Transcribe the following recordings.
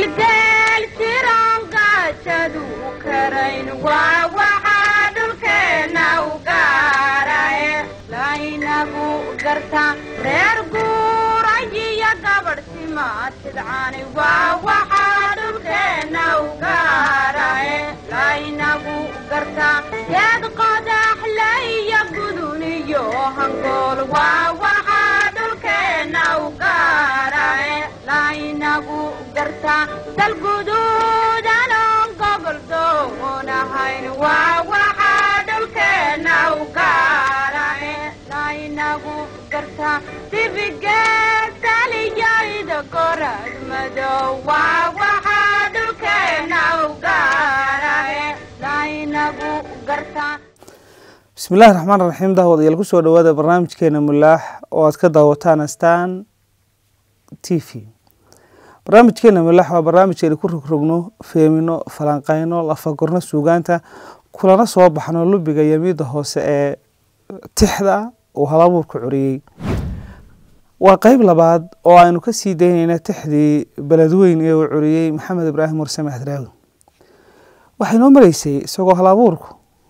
gilgeel jiroon gaajadu karayn waa waxaa dhulkeenna u gaarae laynagu garta reer guurayiyo gabadh simaatidcani waa waxaa dhulkeenna u gaarae laynagu garta geed qodaxlaiyo guduniyo hangool waa waxaa dhulkeenna u gaarae laynagu garta dalguduudanon gobol doonahayn waa waxaa dhulkeenna u gaarae laynagu garta dibigeedaliyayda gorad madow waa waxaa dhulkeenna u gaarae laynagu garta bismi illahi raxmaan raxiim daawadayaal ku soo dhowaada barnaamijkeena mulaax oo aad ka daawataan astaan t v barnaamijkeena mulaax waa barnaamijkeena ku rogrogno feemino falanqeyno lafagorno suugaanta kulana soo baxno lubiga yamiida hoose ee tixda uu halabuurka curiyey waa qeyb labaad oo aynu ka sii daynayna tixdii beledweyn ee uu curiyey maxamed ibraahim warsame hadraawi waxay noo maraysay isagoo halabuurku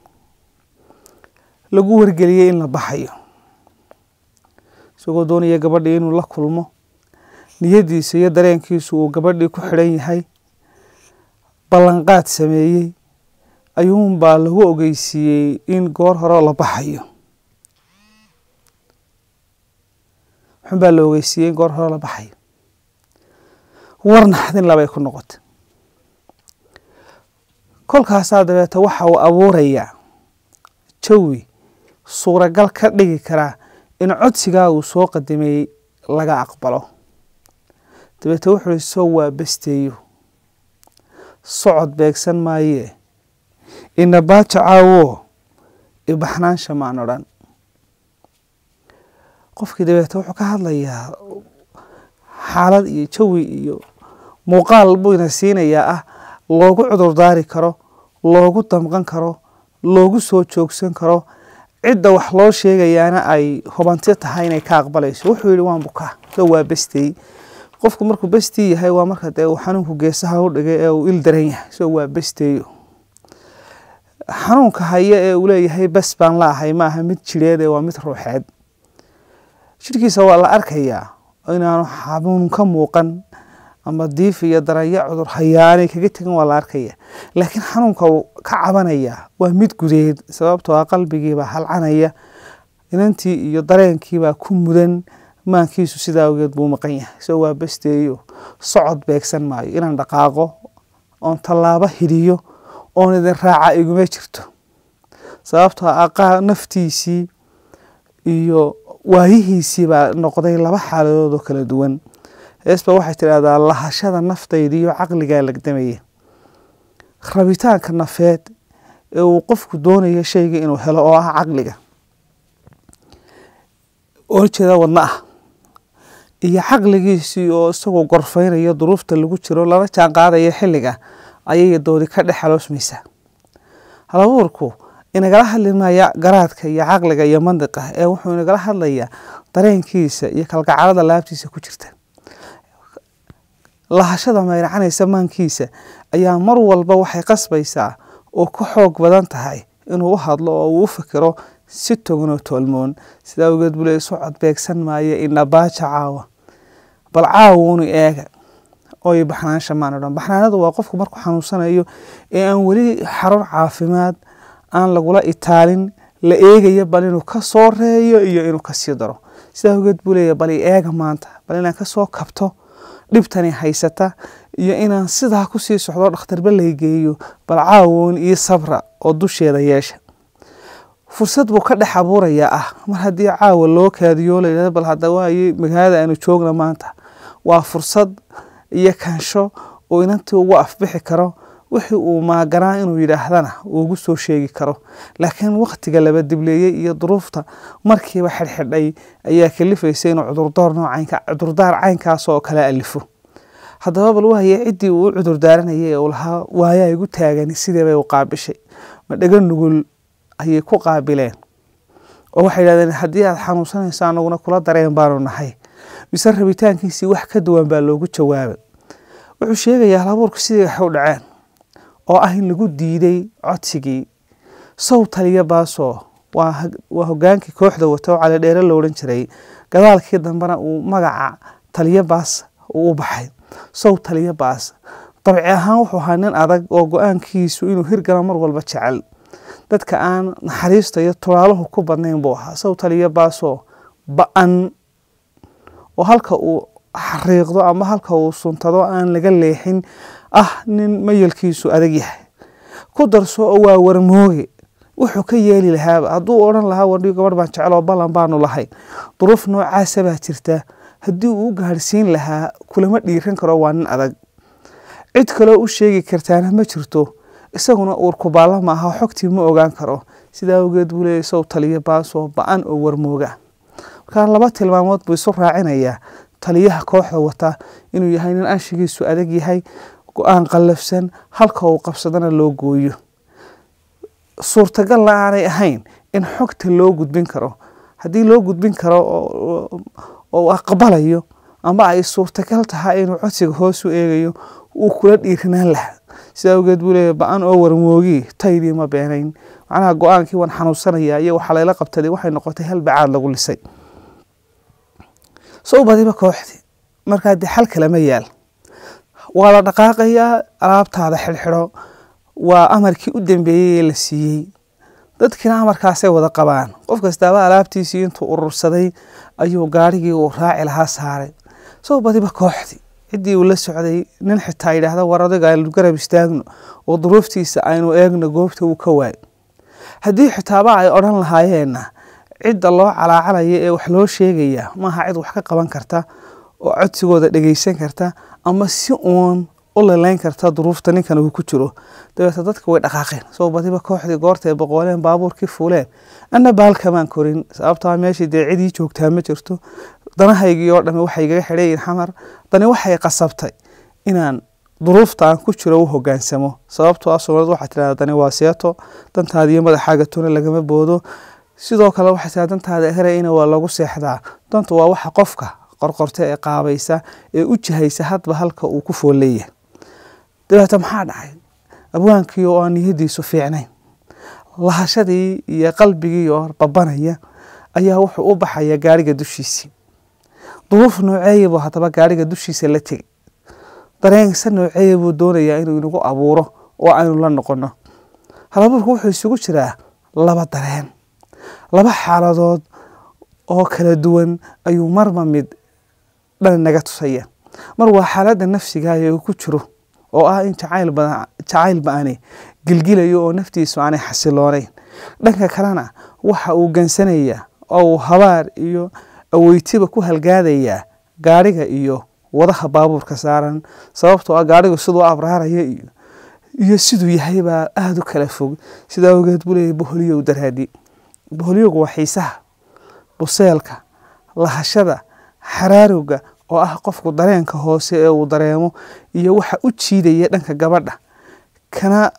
lagu wargeliyey in la baxayo isagoo doonaya gabadhii inuu la kulmo niyadiisa iyo dareenkiisu uu gabadhii ku xidhan yahay ballanqaad sameeyey ayuunbaa lagu ogeysiiyey in goor hore la baxayo wuxuunbaa la ogeysiiyey in goor hore la baxayo war naxdin labay ku noqotay kolkaasaa dabeeta waxa uu abuurayaa jawi suuragal ka dhigi karaa in codsigaa uu soo qadimay laga aqbalo dabeete wuxuu ihi soo waa basteeyo socod beegsan maayee inabaaja caawo ibaxnaansha maan odhan qofkii dabeete wuxuu ka hadlayaa xaalad iyo jawi iyo muuqaal buu ina siinayaa ah loogu cudurdaari karo loogu damqan karo loogu soo joogsan karo cidda wax loo sheegayaana ay hubanti tahay inay ka aqbalayso wuxuu yihi waan bukaa so waa bestey qofku markuu bestii yahay waa marka dee uu xanuunku geesaha u dhigay ee uu il daran yahay so waa besteeyo xanuunka haya ee uu leeyahay bes baan la ahay ma aha mid jireed ee waa mid ruuxeed jidhkiisa waa la arkayaa inaanu xanuun ka muuqan ama diif iyo daranya cudur hayaanay kaga tegan waa la arkaya laakiin xanuunka uu ka cabanaya waa mid gudeed sababtoo ah qalbigiibaa halcanaya inantii iyo dareenkiibaa ku mudan maankiisu sidaa awgeed buu maqan yahay so waa basteeyo socod beegsan maayo inaan dhaqaaqo oon tallaabo hidiyo oon idin raaca iguma jirto sababtoo ah naftiisii iyo waayihiisii baa noqday laba xaaladood oo kala duwan heesba waxay tidhaahdaa lahashada naftayda iyo caqligaa lagdamaya rabitaanka nafeed ee uu qofku doonayo shayga inuu helo oo ah caqliga oo jeeda wadna ah iyo caqligiisii oo isagoo gorfeynayo duruufta lagu jiro lala jaan qaadaya xilliga ayay doodi ka dhex xaloosmaysaa halabuurku inagala hadli maya garaadka iyo caqliga iyo mandiqa ee wuxuu inagala hadlayaa dareenkiisa iyo kalgacalada laabtiisa ku jirta lahashada mayracanaysa maankiisa ayaa mar walba waxay qasbaysaa oo ka xoog badan tahay inuu u hadlo oo uu u fikiro si toganoo toolmoon sidaa awgeed buu leey socod beegsan maayo inabaaja caawa bal caawunu eega oo baxnaansha maan odhan baxnaanadu waa qofku markuu xanuunsanayo ee aan weli xarun caafimaad aan lagula itaalin la eegayo bal inuu ka soo reeyo iyo inuu kasii daro sidaa awgeed buu leeya bal i eega maanta bal inaan kasoo kabto dhibtani haysata iyo inaan sidaa kusii socdo dhakhtarba laygeeyo bal caawon iyo sabra oo dusheeda yeesha fursad buu ka dhex abuurayaa ah mar haddii caawa loo kaadiyo layidhahdo bal hadda waaye magaalada aanu joogna maanta waa fursad iyo kansho oo inantii ugu afbixi karo wixii uu maaganaa inuu yidhaahdana uu ugu soo sheegi karo laakiin wakhtiga laba dibleeyey iyo duruufta markiiba xidhxidhay ayaa kalifaysa inuu cudurdaar noocanka cudurdaar caynkaas oo kala alifo haddaba bal waaye ciddii uu u cudurdaaranayay ee uu lahaa waayaa igu taagani sidee bay u qaabishay ma dhega nugul ayay ku qaabileen oo waxay yidhahdeen haddii aad xanuunsanayso anaguna kula dareen baanu nahay mise rabitaankiisii wax ka duwan baa loogu jawaabay wuxuu sheegayaa halabuurku sidii waxay u dhaceen oo ah in lagu diiday codsigii sow taliya baasoo waa waa hogaankii kooxda wata oo calidheere lo odhan jiray gadaalkii dambena uu magaca taliya baas uu u baxay sow taliya baas dabci ahaan wuxuu ahaa nin adag oo go-aankiisu inuu hirgalo mar walba jecel dadka aan naxariista iyo tulaaluhu ku badnayn buu ahaa sow taliya baasoo ba-an oo halka uu xariiqdo ama halka uu suntado aan laga leexin ah nin mayalkiisu adag yahay ku darso oo waa warmooge wuxuu ka yeeli lahaaba hadduu odhan lahaa wardhigo gabadh baan jecel oo ballan baanu lahay duruuf noocaasa baa jirta haddii uu u gaadhsiin lahaa kulama dhiiran karo waa nin adag cid kaloo u sheegi kartaana ma jirto isaguna uurkubaalla maaha xogtii ma ogaan karo sidaa awgeed buu leeyahy sow taliya baasoo ba-an oo warmooga markaa laba tilmaamood buu isu raacinayaa taliyaha kooxda wata inuu yahay nin anshigiisu adag yahay go-aan qallafsan halka uu qabsadana loo gooyo suurtagalna aanay ahayn in xogta loo gudbin karo haddii loo gudbin karo oo aqbalayo ama ay suurtagal tahay inuu codsiga hoos u eegayo uu kula dhiirinaan lahaa sidaa awgeed buu leeyahy ba-an oo warmoogii taydii ma beenayn macnaha go-aankii waan xanuunsanaya iyo waxaa layla qabtaday waxay noqotay hal bacaad lagu lisay sow badiba kooxdii markaa dee xal kalama yaal waa la dhaqaaqayaa alaabtaada xidhxidho waa amarkii u dambeeyey ee la siiyey dadkiina amarkaasay wada qabaan qof kastaaba alaabtiisii intuu urursaday ayuu gaarhigii uu raaci lahaa saaray sow badiba kooxdii ciddii uu la socday nin xitaa yidhaahda war adiga aynu garab istaagno oo duruuftiisa aynu eegno goobta uu ka waayo haddii xitaaba ay odhan lahaayeenna cidda loo calaacalaya ee wax loo sheegaya maaha cid wax ka qaban karta oo codsigooda dhegeysan karta ama si uun u laleyn karta duruufta ninkan uu ku jiro dabeeta dadka way dhaqaaqeen soo badiba kooxdii goortae boqooleen baabuurkii fuuleen anna baalkamaan korin sababtaa meeshii dee cidii joogtaa ma jirto danahaygii oo dhami waxay igaga xidhayiin xamar dani waxay qasabtay inaan duruufta aan ku jiro u hogaansamo sababtoo ah soomaalida waxaa tirahda dani waa seeto dantaada iyo madaxaaga tuna lagama boodo sidoo kale waxay tirahda dantaada herayina waa lagu seexdaa dantu waa waxa qofka qorqorta ee qaabaysa ee u jihaysa hadba halka uu ku fool leeyahay dabeeta maxaa dhacay abwaankii oo aan niyadiisu fiicnayn lahashadii iyo qalbigii oo babanaya ayaa wuxuu u baxaya gaariga dushiisii duruuf nooceeya buu haddaba gaariga dushiisa la tegay dareensa nooceeya buu doonayaa inuu inagu abuuro oo aynu la noqono halabuurku wuxuu isugu jiraa laba dareen laba xaaladood oo kala duwan ayuu marba mid dhan naga tusaya mar waa xaaladda nafsiga ee uu ku jiro oo ah in jacayl badan jacayl ba-ani gilgilayo oo naftiisu aanay xasiloonayn dhanka kalena waxa uu gansanaya oo uu habaar iyo aweytiba ku halgaadayaa gaariga iyo wadaha baabuurka saaran sababtoo ah gaarigu siduu abraaraya iyo iyo siduu yahay baa aada u kala fog sidaa awgeed buu leeyahy boholyow daraadi boholyogu waa xiisaha buseelka lahashada xaraarowga oo ah qofku dareenka hoose ee uu dareemo iyo waxa u jiidaya dhanka gabadha kana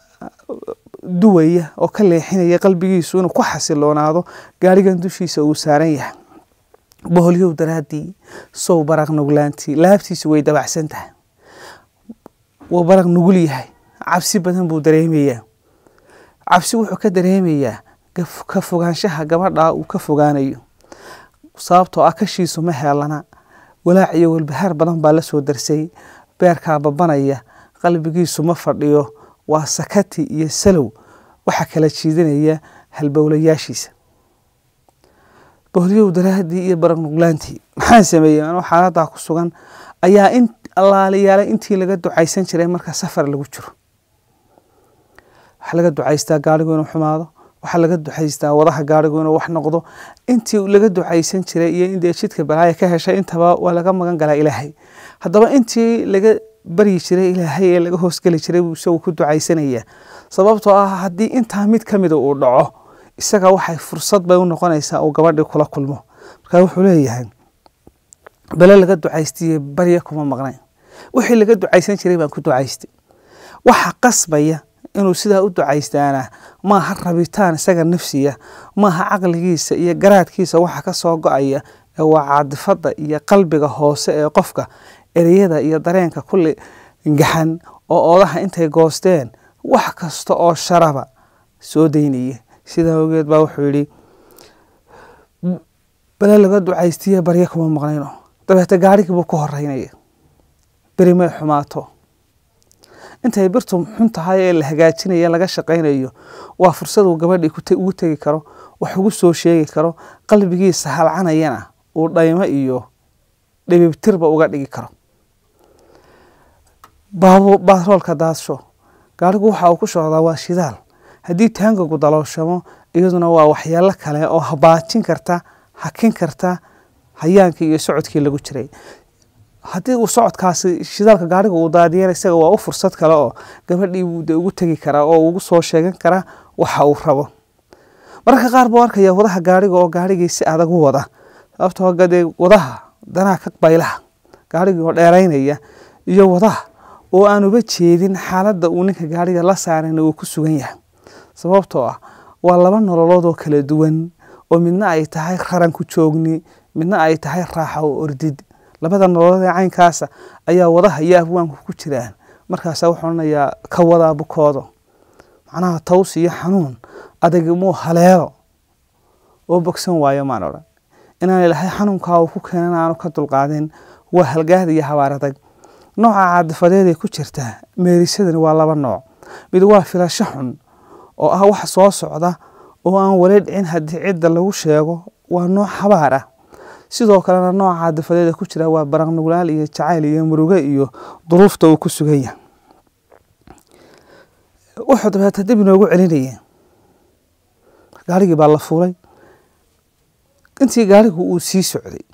duwaya oo ka leexinaya qalbigiisu inuu ku xasiloonaado gaarigan dushiisa uu saaran yahay boholyow daraadii sow baraq nuglaantii laabtiisu way dabacsan tahay wuu baraq nugul yahay cabsi badan buu dareemayaa cabsi wuxuu ka dareemayaa ka fogaanshaha gabadha uu ka fogaanayo sababtoo ah kashiisu ma heelana walaac iyo walbahaar badan baa la soo darsay beerkaa babanaya qalbigiisu ma fadhiyo waa sakati iyo salow waxa kala jiidanaya halbowlayaashiisa boholyow daraadii iyo baraq nuglaantii maxaan sameeyey anoo xaaladaa ku sugan ayaa in allaaliyaalay intii laga ducaysan jiray marka safar lagu jiro waxaa laga ducaystaa gaarigu inuu xumaado waxaa laga ducaystaa wadaha gaarigu inuu wax noqdo intii laga ducaysan jiray iyo indee jidka balaaya ka heshay intaba waa laga magan galaa ilaahay haddaba intii laga baryi jiray ilaahay ee laga hoosgeli jiray buu isagu ku ducaysanaya sababtoo ah haddii intaa mid ka mida uu dhaco isaga waxay fursad bay u noqonaysaa uu gabadhii kula kulmo markaa wuxuu leeyahay bale laga ducaystiye barya kuma maqnayn wixii laga ducaysan jiray baan ku ducaystay waxa qasbaya inuu sidaa u ducaystaana maaha rabitaan isaga nafsiya maaha caqligiisa iyo garaadkiisa waxa ka soo go-aya ee waa caadifada iyo qalbiga hoose ee qofka ereyada iyo dareenka kulli gaxan oo oodaha intay goosteen wax kasta oo sharaba soo daynaya sidaa awgeed baa wuxuu yidhi bale laga ducaystiya baryo kuma maqnayno dabeete gaarigii buu ku horeynaya beri may xumaato intay birtu xun tahay ee la hagaajinaya laga shaqaynayo waa fursad uu gabadhii ugu tegi karo wax ugu soo sheegi karo qalbigiisa halcanayana uu dhaymo iyo dhibibtirba uga dhigi karo baaroolka daadsho gaarigu waxa uu ku socdaa waa shidaal haddii taangagu dalooshamo iyaduna waa waxyaalo kale oo habaajin karta hakin karta hayaankii iyo socodkii lagu jiray haddii uu socodkaasi shidaalka gaariga uu daadiyana isaga waa u fursad kale oo gabadhii buu de ugu tegi karaa oo ugu soo sheegan karaa waxa uu rabo mararka qaar buu arkaya wadaha gaariga oo gaarigii si adag u wada sababtoo gadee wadaha danaha ka baylaha gaarigii oo dheeraynaya iyo wadaha oo aan uba jeedin xaaladda uu ninka gaariga la saarayna uu ku sugan yahay sababtoo ah waa laba nololood oo kala duwan oo midna ay tahay raranku joogni midna ay tahay raaxa oo ordid labada nololood ee caynkaasa ayaa wadaha iyo abwaanku ku jiraan markaasa wuxuu odhanayaa ka wadaa bukoodo macnaha taws iyo xanuun adag muu haleelo oo bogsan waayo maan odhan inaan ilahay xanuunkaa uu ku keenan aanu ka dulqaadin waa halgaad iyo habaar adag nooca caadifadeed ee ku jirta meerisadani waa laba nooc mid waa filasho xun oo ah wax soo socda oo aan wali dhicin haddii cidda lagu sheego waa nooc habaar ah sidoo kalena nooca caadifadeed ee ku jira waa baraqnuglaal iyo jacayl iyo muruge iyo duruufta uu ku sugan yahay wuxuu dabeeta dib inoogu celinaya gaarigii baa la fuulay intii gaarigu uu sii socday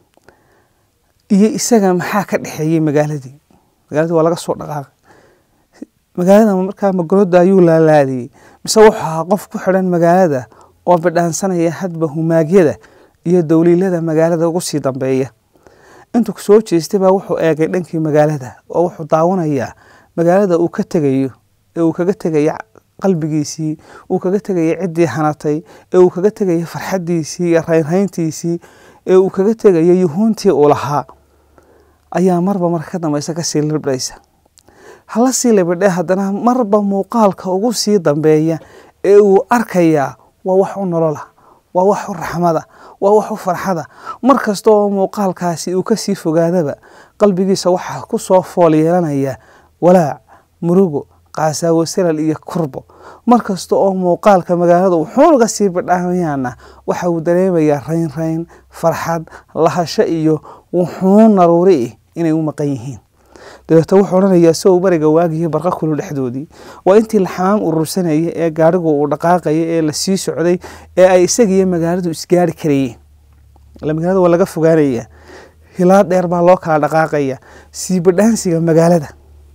iyo isaga maxaa ka dhexeeyey magaaladii magaaladii waa laga soo dhaqaaqay magaalada markaa magolada ayuu laalaadiyey mise wuxuu ahaa qof ku xidhan magaalada oo bidhaansanaya hadba humaagyada iyo dowliilada magaalada ugu sii dambeeya intuu soo jeestay baa wuxuu eegay dhankii magaalada oo wuxuu daawanayaa magaalada uu ka tegayo ee uu kaga tegaya qalbigiisii uu kaga tegaya ciddii hanatay ee uu kaga tegaya farxaddiisii iyo raynrayntiisii ee uu kaga tegaya yuhuuntii uu lahaa ayaa marba marka ka dambaysa kasii libdhaysa hala sii libidhe haddana marba muuqaalka ugu sii dambeeya ee uu arkayaa waa wax u nolola waa wax u raxmada waa wax u farxada mar kasta oo muuqaalkaasi uu kasii fogaadaba qalbigiisa waxaa ku soo fool yeelanaya walaac murugo qaasaawo salal iyo kurbo mar kasta oo muuqaalka magaalada wuxuunaga sii bidhaamayaana waxa uu dareemayaa raynrayn farxad lahasho iyo wuxuu naruuri ih inay u maqan yihiin dabeeto wuxuu odhanayaa isagoo bariga waagiyo barqa kulu dhexdoodii waa intii la xamaam urursanaya ee gaarigu uu dhaqaaqaya ee la sii socday ee ay isagiyo magaaladu isgaari karayeen ila magaalada waa laga fogaanaya hilaa dheer baa loo kala dhaqaaqaya sii badhaansiga magaalada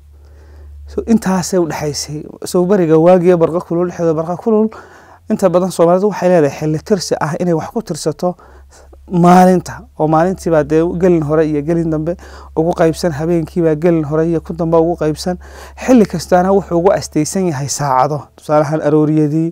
intaasay udhexaysay soo beriga waagiyo barqa kulul dhexdooda barqa kulul inta badan soomaalidu waxay leedahay xilli tirsi ah inay wax ku tirsato maalinta oo maalintiibaa dee gelin hore iyo gelin dambe ugu qaybsan habeenkiibaa gelin hore iyo ku dambe ugu qaybsan xilli kastaana wuxuu ugu astaysan yahay saacado tusaalahaan arooriyadii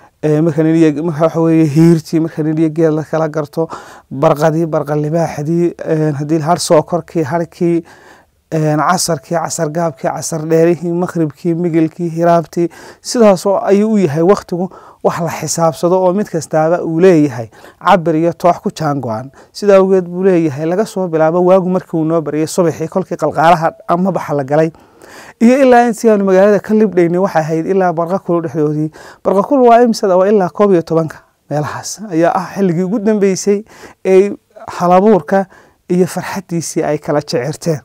marwaxaweye hiirtii marka nidhiyo geel la kala garto barqadii barqa libaaxdii haddii har sookorkii harkii casarkii casar gaabkii casar dheerihii maqribkii migilkii hiraabtii sidaasoo ayuu u yahay waktigu wax la xisaabsado oo mid kastaaba uu leeyahay cabir iyo toox ku jaango-an sida awgeed buu leeyahay laga soo bilaabo waagu markii uu noo baryay subaxii kolkii qalqaalaha ama baxa la galay iyo ilaa intii aanu magaalada ka libdhaynay waxay ahayd ilaa barqa kulu dhexdoodii barqa kulu waa imsada waa ilaa koob iyo tobanka meelahaas ayaa ah xilligii ugu dambeysay ee halabuurka iyo farxaddiisii ay kala jecirteen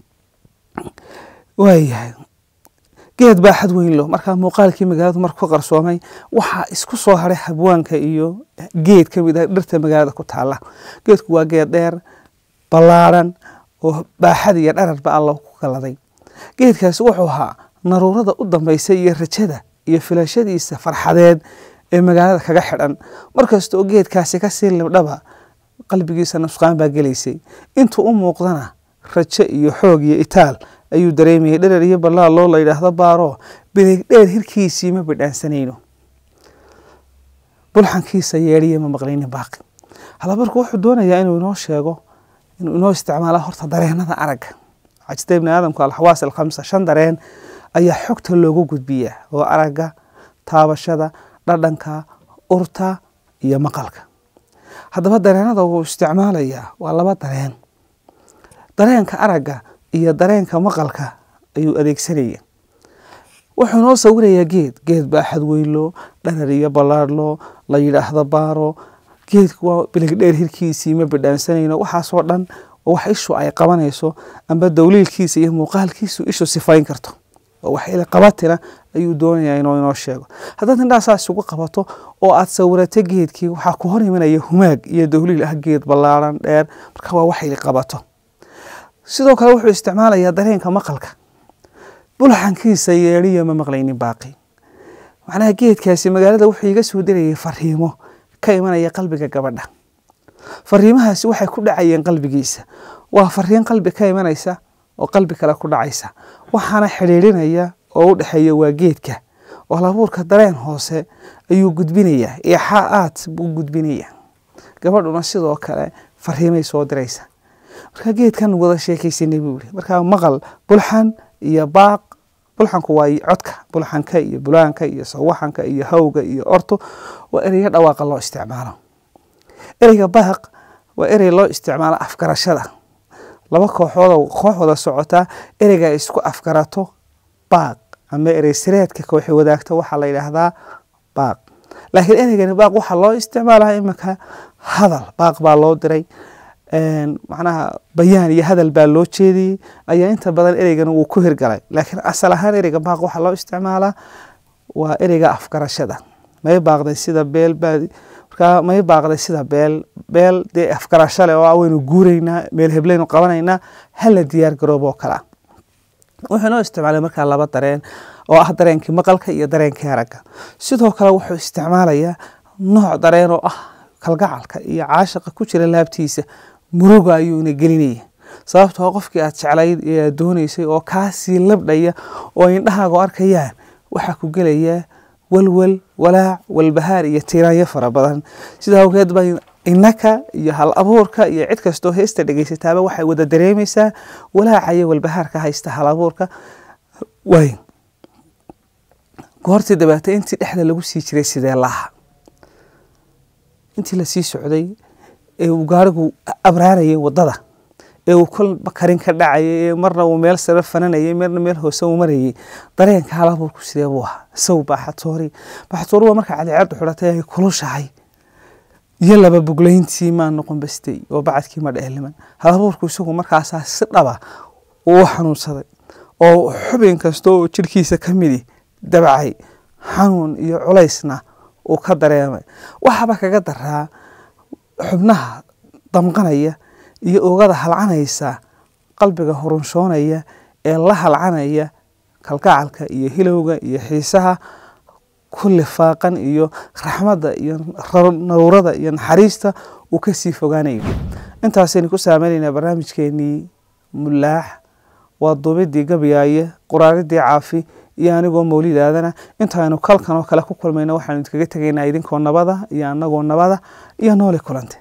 waayahay geed baa xad weyn lo markaa muuqaalkii magaaladu marku ka qarsoomay waxaa isku soo haray habwaanka iyo geed ka mid ah dhirta magaalada ku taala geedku waa geed dheer ballaaran oo baaxad iyo dhararba alla ku kaladay geedkaasi wuxuu ahaa naruurada u dambaysa iyo rajada iyo filashadiisa farxadeed ee magaalada kaga xidhan markasta oo geedkaasi kasii libdhaba qalbigiisa nusqaan baa gelaysay intuu u muuqdana rajo iyo xoog iyo itaal ayuu dareemayay dherer iyo ballaal loo la yidhaahdo baaro bilig dheer hirkiisii ma bidhaansanayno bulxankiisa yeedhiya ma maqlaynin baaqi halabarku wuxuu doonayaa inuu inoo sheego inuu inoo isticmaala horta dareenada aragga waxaa jirta ibni aadamku alxawaas alkhamsa shan dareen ayaa xogta loogu gudbiyaa oo aragga taabashada dhadhanka urta iyo maqalka haddaba dareenada uu isticmaalayaa waa laba dareen dareenka aragga iyo dareenka maqalka ayuu adeegsanaya wuxuu noo sawirayaa geed geed baaxad weylo dharar iyo ballaadhlo la yidhaahdo baaro geedku waa biligdheer hirkiisii ma bidhaansanayno waxaasoo dhan oo wax ishu ay qabanayso amba dowliilkiisa iyo muuqaalkiisu ishu sifayn karto oo wax ila qabatina ayuu doonayaa inuu inoo sheego haddaad indhaha saas isugu qabato oo aad sawirato geedkii waxaa ku hor imanaya humaag iyo dowliil ah geed ballaaran dheer marka waa wax ili qabato sidoo kale wuxuu isticmaalayaa dareenka maqalka bulxankiisa yeedhiya ma maqlaynin baaqi macnaha geedkaasi magaalada wuxuu iga soo dirayay fariimo ka imanaya qalbiga gabadha fariimahaasi waxay ku dhacayeen qalbigiisa waa fariin qalbi ka imanaysa oo qalbi kale ku dhacaysa waxaana xidhiidhinaya oo u dhexeeya waa geedka oo halabuurka dareen hoose ayuu gudbinayaa eexaa aad buu gudbinayaa gabadhuna sidoo kale fariimay soo diraysa marka geedkan wada sheekaysanay buu yihi markaa maqal bulxan iyo baaq bulxanku waa codka bulxanka iyo bulaanka iyo sawaxanka iyo hawga iyo orto waa ereyo dhawaaqa loo isticmaalo ereyga baaq waa erey loo isticmaalo afgarashada laba kooxood koox wada socotaa ereyga ay isku afgarato baaq ama erey sireedka kooxi wadaagto waxaa la yidhaahdaa baaq laakiin ereygani baaq waxaa loo isticmaalaa iminka hadal baaq baa loo diray macnaha bayaan iyo hadal baa loo jeediyey ayaa inta badan ereygan wuu ku hirgalay laakiin asal ahaan ereyga baaq waxaa loo isticmaalaa waa ereyga afgarashada may baaqday sida beel baadi markaa may baaqday sida beel beel dee afgarasho leh oo ah waynu guuraynaa meel hebleynu qabanaynaa hala diyaar garoobo kalea wuxuu noo isticmaalay markaa laba dareen oo ah dareenkii maqalka iyo dareenkii aragga sidoo kale wuxuu isticmaalayaa nooc dareen oo ah kalgacalka iyo caashaqa ku jira laabtiisa muruga ayuuna gelinaya sababtoo qofkii aad jeclayd ee aad doonaysay oo kaasii labdhaya oo indhahaagu arkayaan waxaa ku gelayaa walwal walaac walbahaar iyo tiiraanyo fara badan sida awgeed ba innaka iyo hal abuurka iyo cid kastoo heesta dhegeysataaba waxay wada dareemaysaa walaaca iyo walbahaarka haysta hal abuurka waay goortii dabeete intii dhexda lagu sii jiray sidee laha intii lasii socday ee uu gaarigu abraarayay wadada ee uu kolba karin ka dhacayay ee marna uu meel sare fananayay marna meel hoose uu marayay dareenka halabuurku sidee buu ahaa isaw baaxatoori baaxatoori waa marka cadceedu xidhatay ay kulushahay iyo laba buglayntii maa noqon bastay oo bacadkii ma dheeliman halabuurku isagu markaasaa si dhaba uu xanuunsaday oo xubin kasta oo jirhkiisa ka midi dabcay xanuun iyo culaysna uu ka dareemay waxaaba kaga daraa xubnaha damqanaya iyo oogada halcanaysa qalbiga hurunshoonaya ee la halcanaya kalgacalka iyo hilowga iyo xiisaha ku lifaaqan iyo raxmadda iyo nawrada iyo naxariista uu kasii fogaanayo intaasaynu ku saameynaynaa barnaamijkeenii mulaax waa duubidii gabyaaye quraaridii caafi iyo anigoo mawlid aadana intaaynu kalkan oo kale ku kulmayno waxaanu idinkaga tegaynaa idinkoo nabada iyo anagoo nabada iyo nooli kulante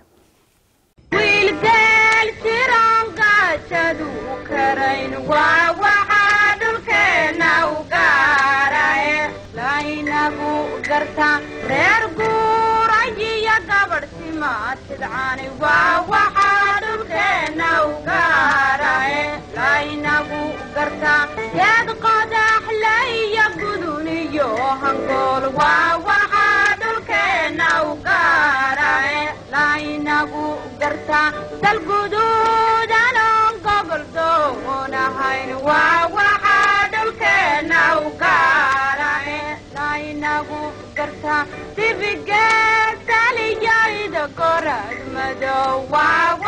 wiilgeel jiran gaajadu karayn waa waxaa dhulkeenna u gaarae laynagu garta reer guurayiyo gabadh simaatidcani waa waxaa dhulkeenna u gaarae laynagu garta geed qodaxlaiyo guduniyo hangool waa waxaa dhulkeenna u gaarae laynagu garta dalguduudanon gobol doonahayn waa waxaa dhulkeenna u gaarae laynagu garta dibigeed taliyayda gorad madow waa